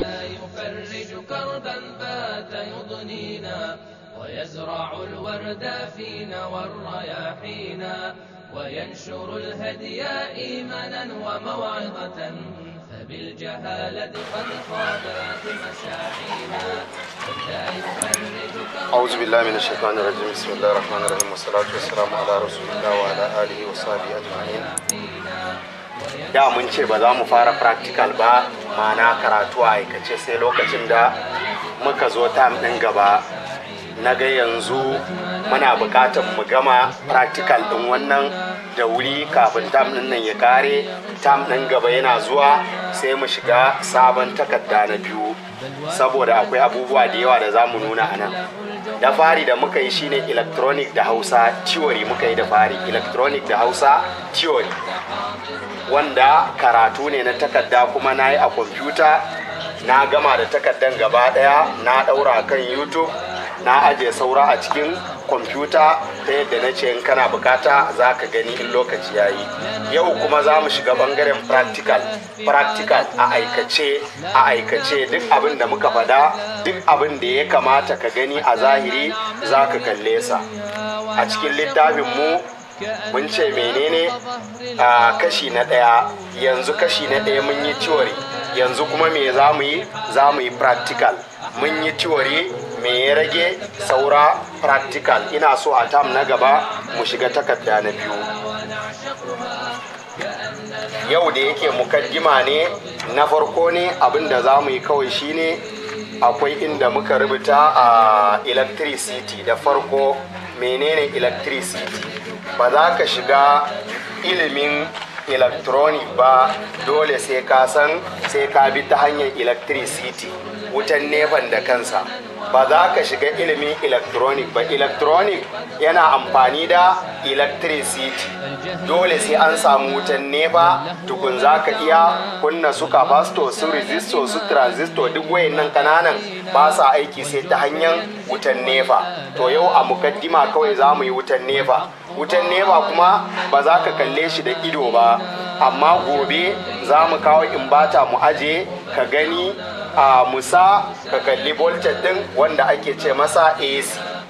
يفرج كربا بات يضنينا ويزرع الورد فينا والرياحينا وينشر الهدي إيمانا وموعظة فبالجهالة قد خابت مساعينا لا يفرج كربا أعوذ بالله من الشيطان الرجيم بسم الله الرحمن الرحيم والصلاة والسلام على رسول الله وعلى آله وصحبه أجمعين da mun ce ba za mu fara practical ba ma'ana karatu a aikace sai lokacin da muka zo tam ɗin gaba na ga yanzu muna buƙatar mu gama practical ɗin wannan da wuri kafin tam ɗin nan ya kare tam ɗin gaba yana zuwa sai mu shiga sabon takarda na biyu saboda akwai abubuwa da yawa da za mu nuna a nan da fari da muka yi shine electronic da hausa theory muka yi da fari electronic da hausa theory wanda karatu ne na takarda kuma na yi a kwamfuta na gama da takardan gaba daya na daura kan youtube na aje saura a cikin kwamfuta ta yadda na ce in kana bukata za ka gani in lokaci ya yi yau kuma za mu shiga bangaren practical practical a aikace a aikace duk abin da muka fada duk abin da ya kamata ka gani a zahiri za ka kalle sa a cikin littafin mu mun ce menene a kashi na ɗaya yanzu kashi na ɗaya mun yi theory yanzu kuma me za mu yi za mu yi practical mun yi theory me ya rage saura practical ina so a tam na gaba mu shiga takarda na biyu yau da yake mukaddima ne na farko ne abin da za mu yi kawai shine akwai inda muka rubuta a electricity da farko menene electricity ba za ka shiga ilimin electronic ba dole sai ka san sai ka bi ta hanyar electricity wutan nefan da kansa ba za ka shiga ilimin electronic ba electronic yana amfani da electricity dole sai an samu wutan nefa tukun za ka iya kunna su capacitor su resistor su transistor duk wayannan kananan ba sa aiki sai ta hanyar wutan nefa to yau a mukaddima kawai za mu yi wutan nefa wutan nefa kuma ba za ka kalle shi da ido ba amma gobe za mu kawo imbata mu aje ka gani a musa ka kalli voltage din wanda ake ce masa AC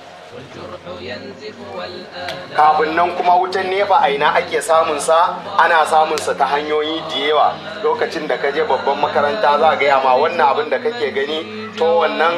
kafin nan kuma wutan nefa a ina ake samun sa ana samun sa ta hanyoyi da yawa lokacin da ka je babban makaranta za a gaya ma wannan abin da kake gani to wannan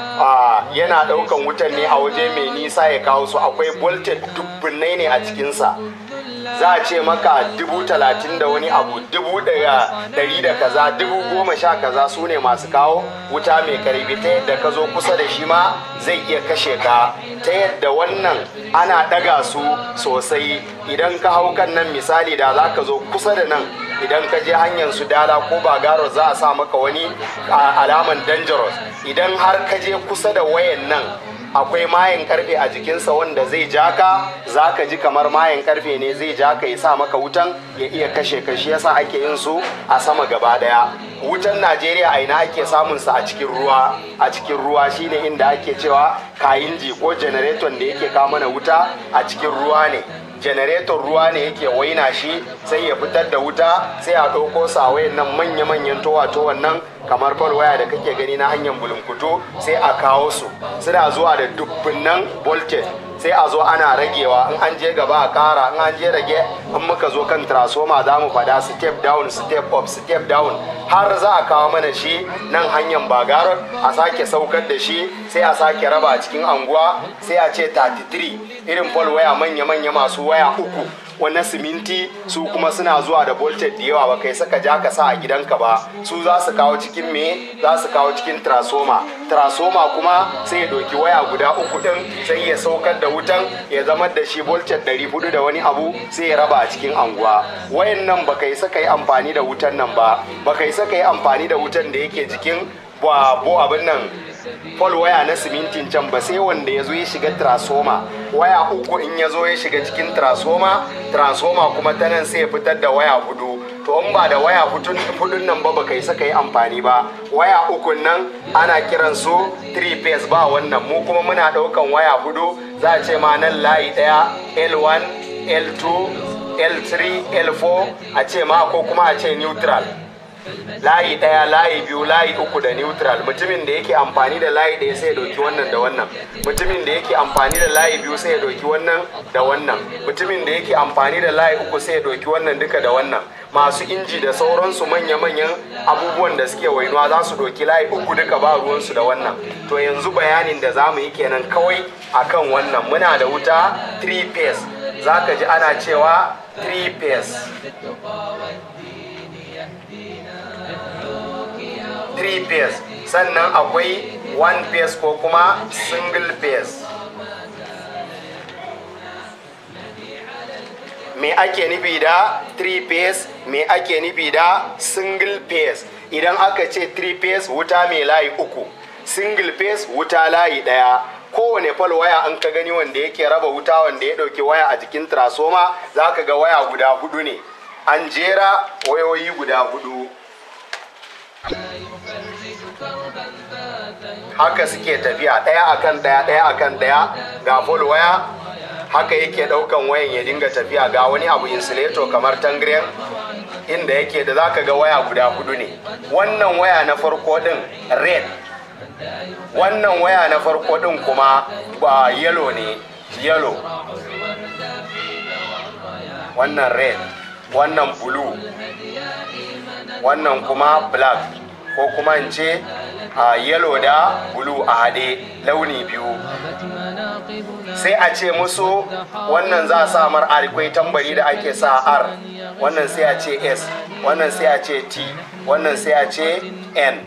yana daukan wutan ne a waje mai nisa ya kawo su akwai voltage dubbinai ne a cikinsa za a ce maka dubu talatin da wani abu dubu daga dari da kaza dubu goma sha kaza su ne masu kawo wuta mai karfi ta yadda ka zo kusa da shi ma zai iya kashe ka ta yadda wannan ana daga su sosai idan ka hau kan nan misali da za ka zo kusa da nan idan ka je hanyar su dala ko ba garo za a sa maka wani alaman dangerous idan har ka je kusa da wayan nan akwai mayan karfe a jikinsa wanda zai ja ka za ka ji kamar mayan karfe ne zai ja ka ya sa maka wutan ya iya kashe ka shi yasa ake yin su a sama gaba daya wutan najeriya a ina ake samun sa a cikin ruwa a cikin ruwa shine inda ake cewa kayinji ko janareton da yake kawo mana wuta a cikin ruwa ne janareton ruwa ne yake waina shi sai ya fitar da wuta sai a ɗauko sawayen nan manya-manyan towa-towan nan kamar waya da kake gani na hanyar bulunkutu sai a kawo su suna zuwa da dubbinan voltage sai a zo ana ragewa in an je gaba a kara in an je rage in muka zo kan transformer za mu fada step down step up step down har za a kawo mana shi nan hanyar bagarar a sake saukar da shi sai a sake raba a cikin anguwa sai a ce 33 irin pole waya manya-manya masu waya uku wannan siminti su kuma suna zuwa da voltage da yawa ba kai saka ja ka sa a gidanka ba su za su kawo cikin me za su kawo cikin transformer transformer kuma sai ya ɗauki waya guda uku ɗin sai ya saukar da wutan ya zama da shi voltage ɗari hudu da wani abu sai ya raba a cikin anguwa wayan nan ba kai saka yi amfani da wutan nan ba ba kai saka yi amfani da wutan da yake jikin bo abin nan pol waya na simintin can ba sai wanda ya zo ya shiga transformer waya uku in ya zo ya shiga cikin transformer transformer kuma ta nan sai ya fitar da waya hudu to in ba da waya hudun nan ba baka yi saka yi amfani ba waya ukun nan ana kiran su 3 phase ba wannan mu kuma muna daukan waya hudu za a ce ma nan layi daya l1 l2 l3 l4 a ce ma ko kuma a ce neutral layi ɗaya layi biyu layi uku da neutral mutumin da yake amfani da layi ɗaya sai ya ɗauki wannan da wannan mutumin da yake amfani da layi biyu sai ya ɗauki wannan da wannan mutumin da yake amfani da layi uku sai ya ɗauki wannan duka da wannan masu inji da sauransu manya-manyan abubuwan da suke wainuwa za su ɗauki layi uku duka ba ruwansu da wannan to yanzu bayanin da za mu yi kenan kawai akan wannan muna da wuta 3 phase za ka ji ana cewa 3 phase 3 phase sannan akwai 1 phase ko kuma single phase me ake nufi da 3 phase me ake nufi da single phase idan aka ce 3 phase wuta mai layi uku single phase wuta layi daya kowane fal waya an ka gani wanda yake raba wuta wanda ya dauki waya a jikin transoma za ka ga waya guda hudu ne an jera wayoyi guda hudu haka suke tafiya ɗaya akan ɗaya ɗaya akan ɗaya ga full waya haka yake ɗaukan wayan ya dinga tafiya ga wani abu insulator kamar tangren inda yake da zaka ga waya guda hudu ne wannan waya na farko din red wannan waya na farko din kuma ba yellow ne yellow wannan red wannan blue wannan kuma black ko kuma in ce a yellow da blue a haɗe launi biyu sai a ce musu wannan za a sa mar akwai tambari da ake sa r wannan sai a ce s wannan sai a ce t wannan sai a ce n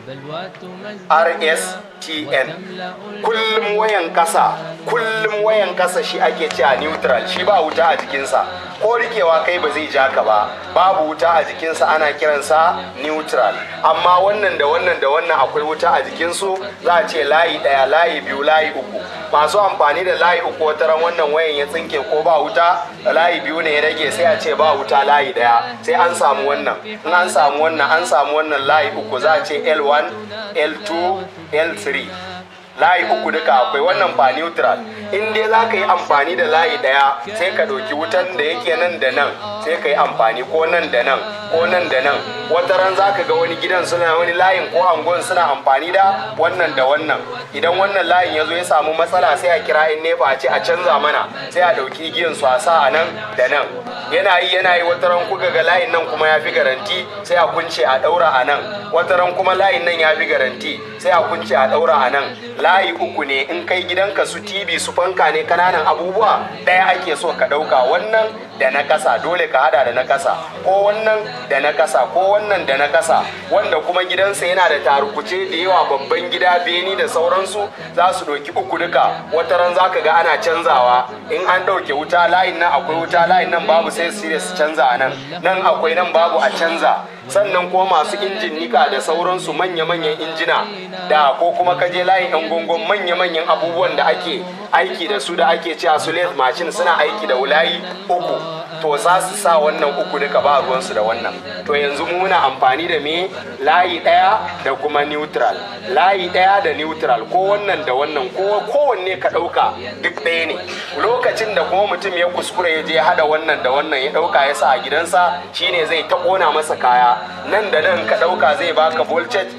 rs tn kullum wayan kasa kullum wayan kasa shi ake ce a neutral shi ba wuta a jikinsa ko rikewa kai ba zai ja ka ba babu wuta a jikinsa ana kiransa neutral amma wannan da wannan da wannan akwai wuta a jikinsu za a ce layi ɗaya layi biyu layi uku masu amfani da layi uku wata ran wannan wayan ya tsinke ko ba wuta layi biyu ne ya rage sai a ce ba wuta layi ɗaya sai an samu wannan in an samu wannan an samu wannan layi uku za a ce l1 l2 l3 layi uku duka akwai wannan ba neutral in dai za ka yi amfani da layi daya sai ka ɗauki wutan da yake nan da nan sai ka yi amfani ko nan da nan ko nan da nan wata ran za ka ga wani gidan suna wani layin ko angon suna amfani da wannan da wannan idan wannan layin ya zo ya samu matsala sai a kira in nefa a ce a canza mana sai a ɗauki igiyan su a sa a nan da nan yana yi yana yi wata ran kuka ga layin nan kuma ya fi garanti sai a kunce a ɗaura a nan wata ran kuma layin nan ya fi garanti sai a kunce a ɗaura a nan layi uku ne in kai gidanka su tv su fanka ne kananan abubuwa ɗaya ake so ka ɗauka wannan da na kasa dole ka hada da na kasa ko wannan da na kasa ko wannan da na kasa wanda kuma gidansa yana da tarukuce da yawa babban gida beni da sauransu za su ɗauki uku duka wata ran za ka ga ana canzawa in an ɗauke wuta layin nan akwai wuta layin nan babu sai su su canza a nan nan akwai nan babu a canza sannan kuma masu injin nika da sauransu manya-manyan injina da ko kuma kaje layin yan gongon manya-manyan abubuwan da ake aiki da su da ake cewa su lathe machine suna aiki da wulayi uku to za su sa wannan uku duka ba ruwansu da wannan to yanzu mu muna amfani da me layi ɗaya da kuma neutral layi ɗaya da neutral ko wannan da wannan ko kowanne ka ɗauka duk ɗaya ne lokacin da kuma mutum ya kuskure ya je hada wannan da wannan ya ɗauka ya sa a gidansa shine zai ta ƙona masa kaya nan da nan ka ɗauka zai baka voltage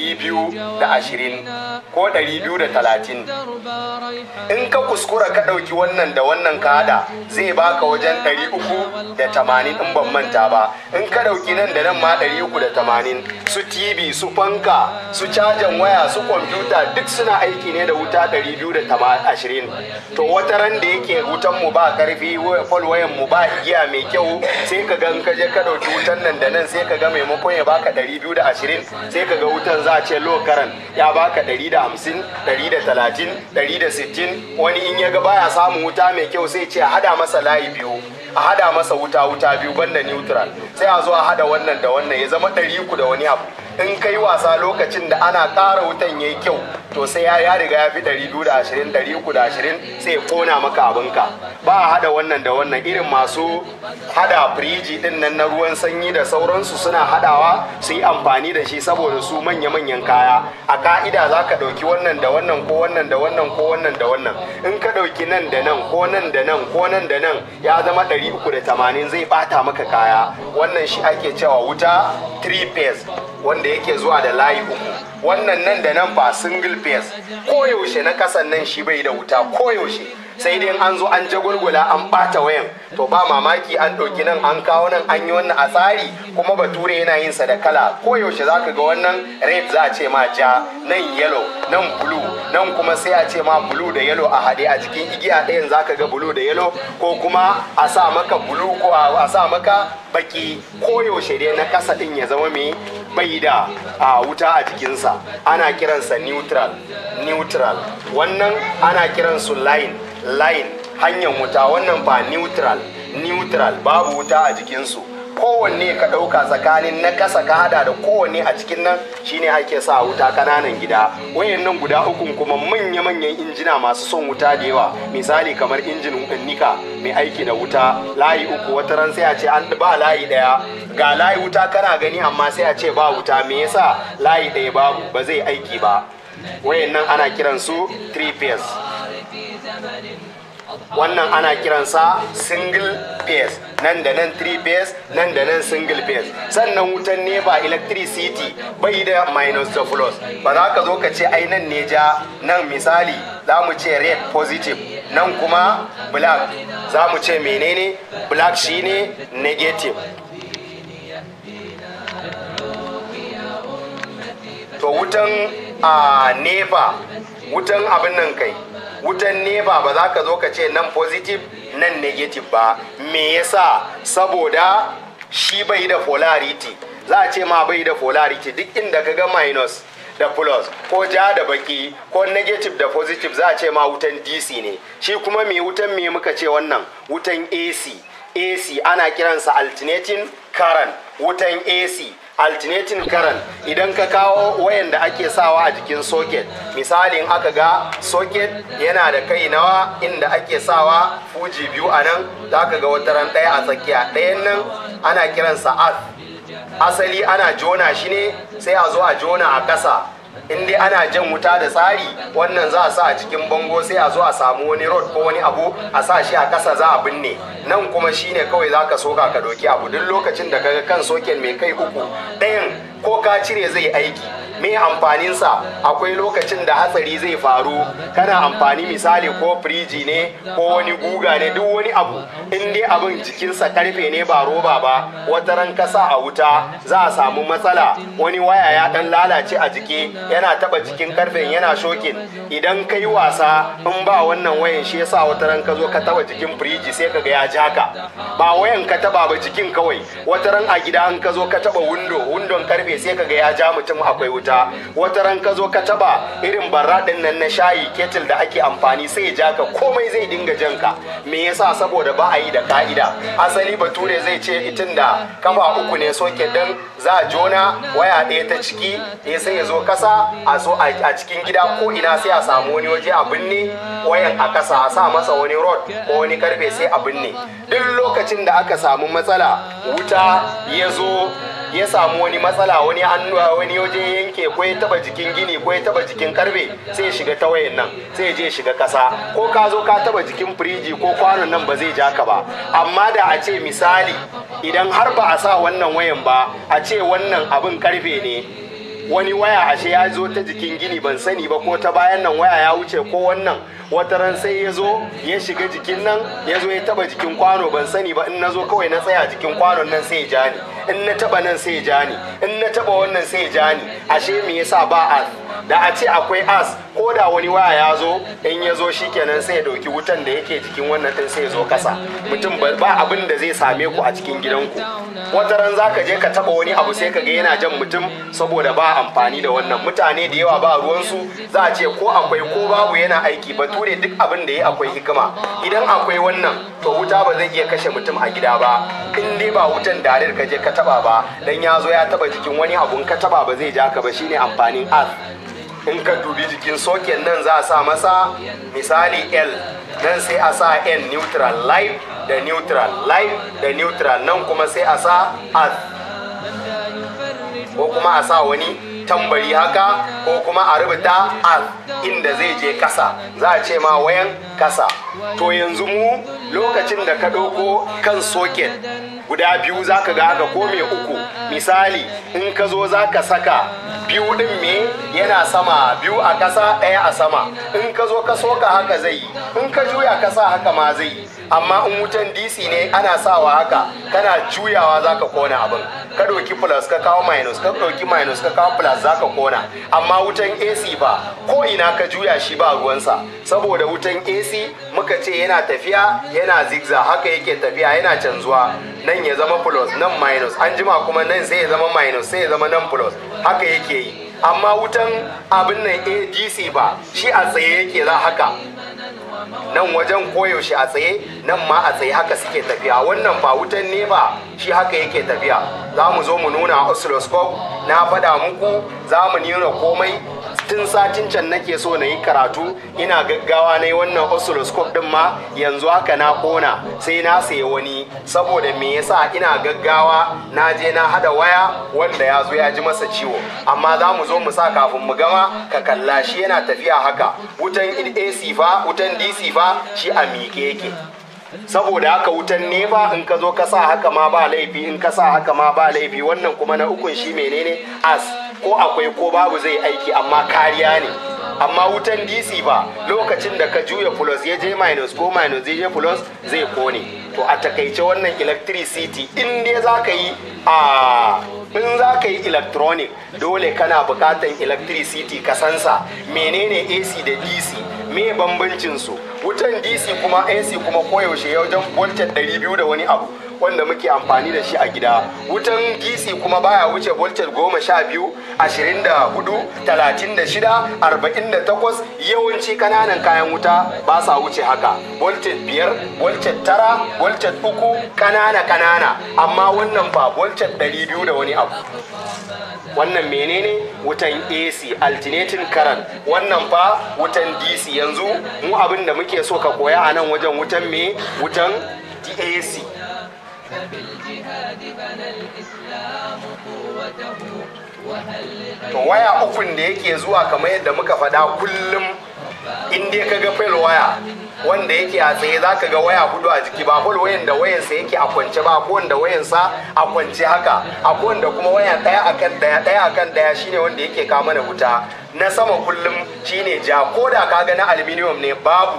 220 ko 230 in ka kuskura ka ɗauki wannan da wannan ka hada zai baka wajen 380 in ban manta ba in ka ɗauki nan da nan ma 380 su tv su fanka su cajan waya su kwamfuta duk suna aiki ne da wuta 220 to wata ran da yake wutan mu ba karfi fol wayan mu ba igiya mai kyau sai ka ga in ka je ka ɗauki wutan nan da nan sai ka ga maimakon ya baka 220 sai ka ga wutan za a ce low current ya baka 150 130 160 wani in ya ga baya samun wuta mai kyau sai ce a hada masa layi biyu a hada masa wuta wuta biyu banda neutral sai a zo a hada wannan da wannan ya zama ɗari uku da wani abu in kai wasa lokacin da ana ƙara wutan yayi kyau to sai ya ya riga ya fi ɗari biyu da ashirin ɗari uku da ashirin sai ya kona maka abinka ba a hada wannan da wannan irin masu hada firiji din nan na ruwan sanyi da sauransu suna hadawa su yi amfani da shi saboda su manya-manyan kaya a ka'ida za ka ɗauki wannan da wannan ko wannan da wannan ko wannan da wannan in ka ɗauki nan da nan ko nan da nan ko nan da nan ya zama ɗari uku da tamanin zai ɓata maka kaya wannan shi ake cewa wuta 3 phase wanda yake zuwa da layi uku wannan nan da nan ba single phase koyaushe na kasan nan shi bai da wuta koyaushe sai dai an zo an jagulgula an bata wayan to ba mamaki an ɗauki nan an kawo nan an yi wannan a tsari kuma bature yana yin sa da kala koyaushe za ka ga wannan red za a ce ma ja nan yellow nan blue nan kuma sai a ce ma blue da yellow a haɗe a jikin igiya ɗayan za ka ga blue da yellow ko kuma a sa maka blue ko a sa maka baki koyaushe dai na kasa ɗin ya zama mai bai da a wuta a jikinsa ana kiransa neutral neutral wannan ana kiransu line line hanyar wuta wannan ba neutral neutral babu wuta a jikinsu kowanne ka ɗauka tsakanin na ƙasa ka hada da kowanne a cikin nan shine ake sa wuta kananan gida wayannan guda ukun kuma manya-manyan injina masu son wuta da yawa misali kamar injin nika mai aiki da wuta layi uku wata ran sai a ce an ba layi ɗaya ga layi wuta kana gani amma sai a ce ba wuta me yasa layi ɗaya babu ba zai aiki ba wayannan ana kiransu three phase wannan ana kiransa single phase nan da nan three phase nan da nan single phase sannan wutan nepa electricity bai da minus da plus ba za ka zo ka ce ai nan ne ja nan misali za mu ce red positive nan kuma black za mu ce menene black shine negative to wutan a nepa wutan abin nan kai wutan nepa ba za ka zo ka ce nan positive nan negative ba me yasa saboda shi bai da polarity za a ce ma bai da polarity duk inda ka ga minus da plus ko ja da baki ko negative da positive za a ce ma wutan dc ne shi kuma me wutan me muka ce wannan wutan ac ac ana kiransa alternating current wutan ac alternating current idan ka kawo wayan da ake sawa a jikin socket misali in aka ga socket yana da kai nawa inda ake sawa fuji biyu a nan za ka ga wata ran ɗaya a tsakiya ɗayan nan ana kiransa earth asali ana jona shi ne sai a zo a jona a ƙasa in dai ana jan wuta da tsari wannan za a sa a cikin bango sai a zo a samu wani rod ko wani abu a sa shi a ƙasa za a binne nan kuma shine kawai za ka soka ka doki abu duk lokacin da kaga kan soken mai kai uku ɗayan ko ka cire zai aiki me amfaninsa akwai lokacin da hatsari zai faru kana amfani misali ko firiji ne ko wani guga ne duk wani abu in dai abin jikinsa karfe ne ba roba ba wata ran kasa a wuta za a samu matsala wani waya ya dan lalace a jiki yana taba jikin karfen yana shokin idan ka yi wasa in ba wannan wayan shi yasa wata ran ka zo ka taba jikin firiji sai ka ga ya ja ka ba wayan ka taba ba jikin kawai wata ran a gida an ka zo ka taba windo windon karfe sai ka ga ya ja mutum akwai wuta wuta wata ran ka zo ka taba irin barra din nan na shayi ketil da ake amfani sai ya ja ka komai zai dinga jan ka me yasa saboda ba a yi da ka'ida asali bature zai ce itin da kafa uku ne soke dan za a jona waya ɗaya ta ciki ya sai ya zo kasa a so a cikin gida ko ina sai a samu wani waje a binne wayan a kasa a sa masa wani rod ko wani karfe sai a binne duk lokacin da aka samu matsala wuta ya zo ya samu wani matsala wani hannu wani waje yanke ko ya taba jikin gini ko ya taba jikin karfe sai ya shiga ta wayan nan sai ya je shiga kasa ko ka zo ka taba jikin firiji ko kwanon nan ba zai ja ka ba amma da a ce misali idan har ba a sa wannan wayan ba a ce wannan abin karfe ne wani waya ashe ya zo ta jikin gini ban sani ba ko ta bayan nan waya ya wuce ko wannan wata ran sai ya zo ya shiga jikin nan ya zo ya taba jikin kwano ban sani ba in na zo kawai na tsaya jikin kwanon nan sai ya ja ni in na taba nan sai ya ja ni in na taba wannan sai ya ja ni ashe me yasa ba as da a ce akwai as ko da wani waya ya zo in ya zo shikenan sai ya dauki wutan da yake jikin wannan din sai ya zo kasa mutum ba abin da zai same ku a cikin gidanku wata ran zaka je ka taba wani abu sai ka ga yana jan mutum saboda ba amfani da wannan mutane da yawa ba ruwansu za a ce ko akwai ko babu yana aiki bature duk abin da ya akwai hikima idan akwai wannan to wuta ba zai iya kashe mutum a gida ba in dai ba wutan darir ka je ka taba ba dan ya zo ya taba jikin wani abun ka taba ba zai ja ka ba shine amfanin earth in ka dubi jikin soken nan za a sa masa misali l nan sai a sa n neutral live da neutral live da neutral nan kuma sai a sa earth ko kuma a sa wani tambari haka ko kuma a rubuta al inda zai je kasa za a ce ma wayan kasa to yanzu mu lokacin da ka ɗauko kan soket guda biyu za ka ga haka ko mai uku misali in ka zo za ka saka biyu din me yana sama biyu a ƙasa ɗaya a sama in ka zo ka soka haka zai yi in ka juya ka sa haka ma zai yi amma in wutan dc ne ana sawa haka kana juyawa za ka kona abin ka ɗauki plus ka kawo minus ka ɗauki minus ka kawo plus za ka kona amma wutan ac ba ko ina ka juya shi ba ruwansa saboda wutan ac muka ce yana tafiya yana zigzag haka yake tafiya yana canzuwa nan ya zama plus nan minus an jima kuma nan sai ya zama minus sai ya zama nan plus haka yake yi amma wutan abin nan adc ba shi a tsaye yake za haka nan wajen koyaushe a tsaye nan ma a tsaye haka suke tafiya wannan ba wutan ne ba shi haka yake tafiya za mu zo mu nuna oscilloscope na faɗa muku za mu nuna komai tun satin can nake so na yi karatu ina gaggawa na yi wannan oscilloscope din ma yanzu haka na kona sai na sayi wani saboda me yasa ina gaggawa na je na hada waya wanda ya zo ya ji masa ciwo amma za mu zo mu sa kafin mu gama ka kalla shi yana tafiya haka wutan ac fa wutan dc fa shi a miƙe yake saboda haka wutan nefa in ka zo ka sa haka ma ba laifi in ka sa haka ma ba laifi wannan kuma na ukun shi menene as ko akwai ko babu zai aiki amma kariya ne amma wutan dc ba lokacin da ka juya plus ya je minus ko minus ya je plus zai kone to a takaice wannan electricity in dai za ka yi a in za ka yi electronic dole kana bukatan electricity ka sansa menene ac da dc me bambancin su wutan dc kuma ac kuma koyaushe ya wajen voltage 200 da wani abu wanda muke amfani da shi a gida wutan dc kuma baya wuce voltage goma sha biyu ashirin da hudu talatin da shida arba'in da takwas yawanci kananan kayan wuta ba sa wuce haka voltage biyar voltage tara voltage uku kanana kanana amma wannan ba voltage ɗari biyu da wani abu wannan menene wutan AC alternating current wannan fa wutan DC yanzu mu abin da muke so ka koya a nan wajen wutan me wutan AC to waya ukun da yake zuwa kamar yadda muka faɗa kullum in dai ka ga fail waya wanda yake a tsaye za ka ga waya hudu a jiki ba fol wayan da wayansa yake a kwance ba ko wanda wayansa a kwance haka a wanda kuma waya daya akan daya daya akan daya shine wanda yake kawo mana wuta na sama kullum shine ja ko da ka ga na aluminium ne babu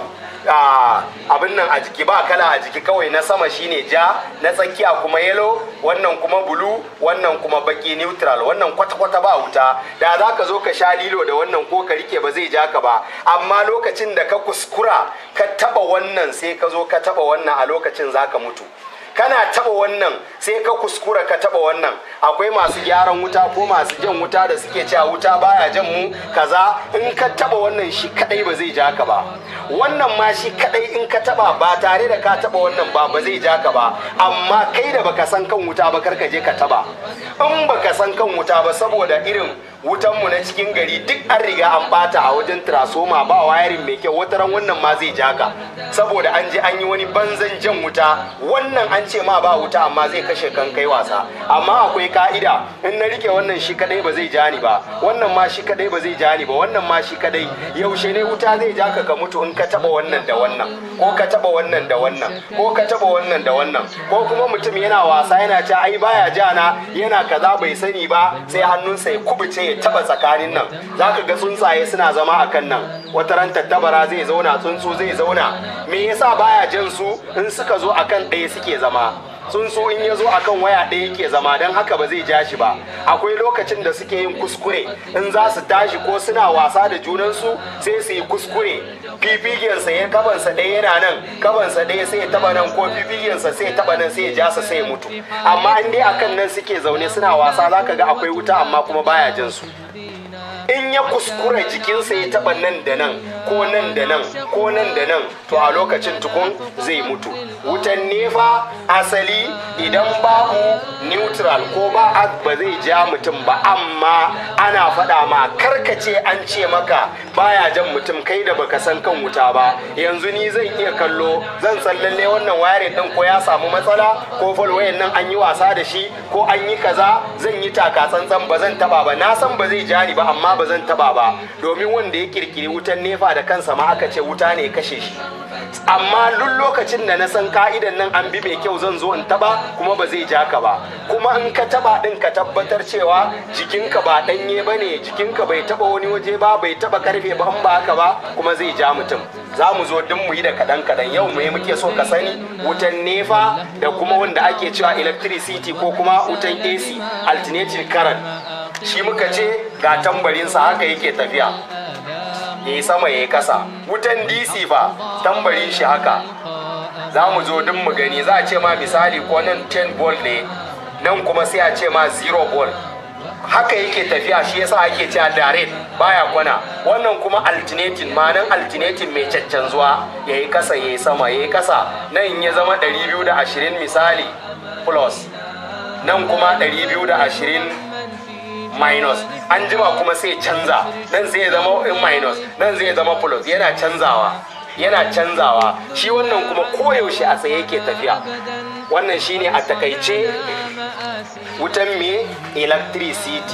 abin nan a jiki ba kala a jiki kawai na sama shine ja na tsakiya kuma yellow wannan kuma bulu wannan kuma baki neutral wannan kwata-kwata ba wuta da za ka zo ka sha lilo da wannan ko ka rike ba zai ja ka ba amma lokacin da ka kuskura ka taba wannan sai ka zo ka taba wannan a lokacin za ka mutu kana taba wannan sai ka kuskura ka taba wannan akwai masu gyaran wuta ko masu jan wuta da suke cewa wuta baya jan mu kaza in ka taba wannan shi kadai ba zai ja ka ba wannan ma shi kadai in ka taba ba tare da ka taba wannan ba ba zai ja ka ba amma kai da baka san kan wuta ba kar ka je ka taba in baka san kan wuta ba saboda irin wutanmu na cikin gari duk an riga an bata a wajen transoma ba wayarin mai kyau wataran wannan ma zai ja ka saboda an je an yi wani banzan jan wuta wannan an ce ma ba wuta amma zai kashe kan kai wasa amma akwai ka'ida in na rike wannan shi kadai ba zai ja ni ba wannan ma shi kadai ba zai ja ni ba wannan ma shi kadai yaushe ne wuta zai ja ka ka mutu in ka taba wannan da wannan ko ka taba wannan da wannan ko ka taba wannan da wannan ko kuma mutum yana wasa yana ce ai baya ja na yana kaza bai sani ba sai hannunsa ya kubuce ya taba tsakanin nan zaka ga tsuntsaye suna zama a kan nan wata ran tattabara zai zauna tsuntsu zai zauna me yasa baya jan su in suka zo akan ɗaya suke zama tsuntsu in ya zo akan waya ɗaya yake zama don haka ba zai ja shi ba akwai lokacin da suke yin kuskure in za su tashi ko suna wasa da junansu sai su yi kuskure fifigensa ya kabansa ɗaya yana nan kabansa ɗaya sai ya taba nan ko fifigensa sai ya taba nan sai ya ja sa sai ya mutu amma in dai akan nan suke zaune suna wasa zaka ga akwai wuta amma kuma baya jin su in ya kuskura jikinsa ya taba nan da nan ko nan da nan ko nan da nan to a lokacin tukun zai mutu wutan nefa asali idan babu neutral ko ba ba zai ja mutum ba amma ana faɗa ma karkace an ce maka baya jan mutum kai da baka san kan wuta ba yanzu ni zan iya kallo zan san lalle wannan wayar din ko ya samu matsala ko falwayan nan an yi wasa da shi ko an yi kaza zan yi taka tsantsan ba zan taba ba na san ba zai ja ni ba amma ba ba zan taba ba domin wanda ya kirkiri wutan nefa da kansa ma aka ce wuta ne kashe shi amma duk lokacin da na san ka'idan nan an bi mai kyau zan zo in taba kuma ba zai ja ka ba kuma in ka taba din ka tabbatar cewa jikinka ba danye ba ne jikinka bai taba wani waje ba bai taba karfe ba in ba haka ba kuma zai ja mutum za mu zo duk mu yi da kadan kadan yau mu muke so ka sani wutan nefa da kuma wanda ake cewa electricity ko kuma wutan AC alternating current shi muka ce ga tambarinsa haka yake tafiya ya yi sama ya yi kasa wutan dc fa tambarin shi haka za mu zo duk mu gani za a ce ma misali ko nan 10 volt ne nan kuma sai a ce ma 0 volt haka yake tafiya shi yasa ake cewa direct baya kwana wannan kuma alternating ma'anan alternating mai caccanzuwa ya yi kasa ya yi sama ya yi kasa nan ya zama 220 misali plus nan kuma 220 minus an jima kuma sai canza nan zai zama in minus nan zai zama plus yana canzawa yana canzawa shi wannan kuma koyaushe a tsaye yake tafiya wannan shine a takaice wutan me electricity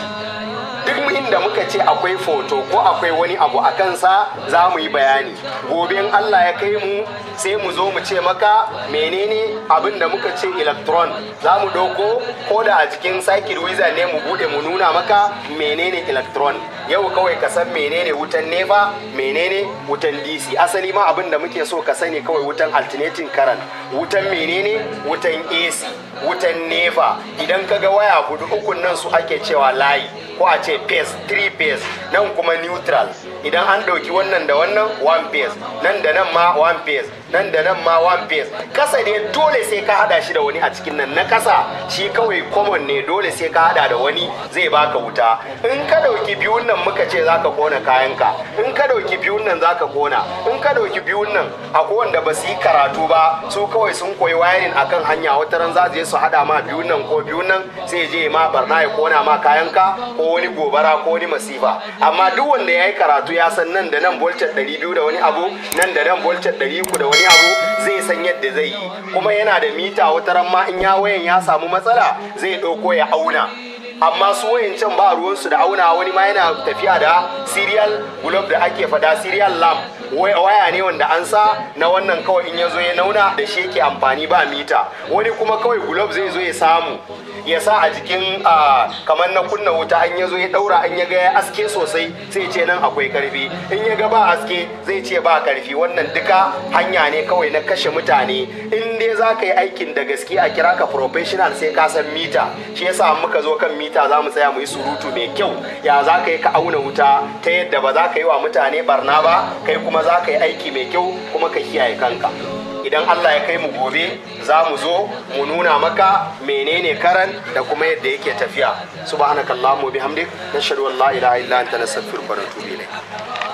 duk inda muka ce akwai foto ko akwai wani abu a kansa za mu yi bayani gobe in Allah ya kai mu sai mu zo mu ce maka menene abin da muka ce electron za mu ɗauko ko da a cikin circuit wizard ne mu bude mu nuna maka menene electron yau kawai ka san menene wutan nefa menene wutan dc asali ma abin da muke so ka sani kawai wutan alternating current wutan menene wutan ac wutan nefa idan ka ga waya hudu ukun nan su ake cewa layi ko a ce phase 3 phase nan kuma neutral idan an ɗauki wannan da wannan one phase nan da nan ma one phase nan da nan ma one phase kasa ne dole sai ka hada shi da wani a cikin nan na kasa shi kawai common ne dole sai ka hada da wani zai baka wuta in ka ɗauki biyun nan muka ce zaka kona kayanka in ka ɗauki biyun nan zaka kona in ka ɗauki biyun nan akwai wanda ba su yi karatu ba su kawai sun koyi wayarin akan hanya wata ran za su je su hada ma biyun nan ko biyun nan sai je ma barna ya kona ma kayanka ko wani gobara ko wani masifa amma duk wanda ya yi karatu ya san nan da nan voltage 200 da wani abu nan da nan voltage 300 da wani abu zai san yadda zai yi kuma yana da mita wata ran ma in ya wayan ya samu matsala zai ɗauko ya auna amma su wayancan ba ruwansu da auna wani ma yana tafiya da serial globe da ake fada serial lamp waya ne wanda an sa na wannan kawai in ya zo ya nauna da shi yake amfani ba mita wani kuma kawai globe zai zo ya samu ya sa a jikin kamar na kunna wuta an ya zo ya daura an ya ga ya aske sosai sai ce nan akwai karfi in ya ga ba aske zai ce ba karfi wannan duka hanya ne kawai na kashe mutane in dai za ka yi aikin da gaske a kira ka professional sai ka san mita shi yasa muka zo kan mita za mu tsaya mu yi surutu mai kyau ya za ka yi ka auna wuta ta yadda ba za ka yi wa mutane barna ba kai kuma za ka yi aiki mai kyau kuma ka kiyaye kanka idan Allah ya kai mu gobe za mu zo mu nuna maka menene karan da kuma yadda yake tafiya subhanakallahumma bihamdik nashhadu an la ilaha illa anta nastaghfiruka wa natubu ilayk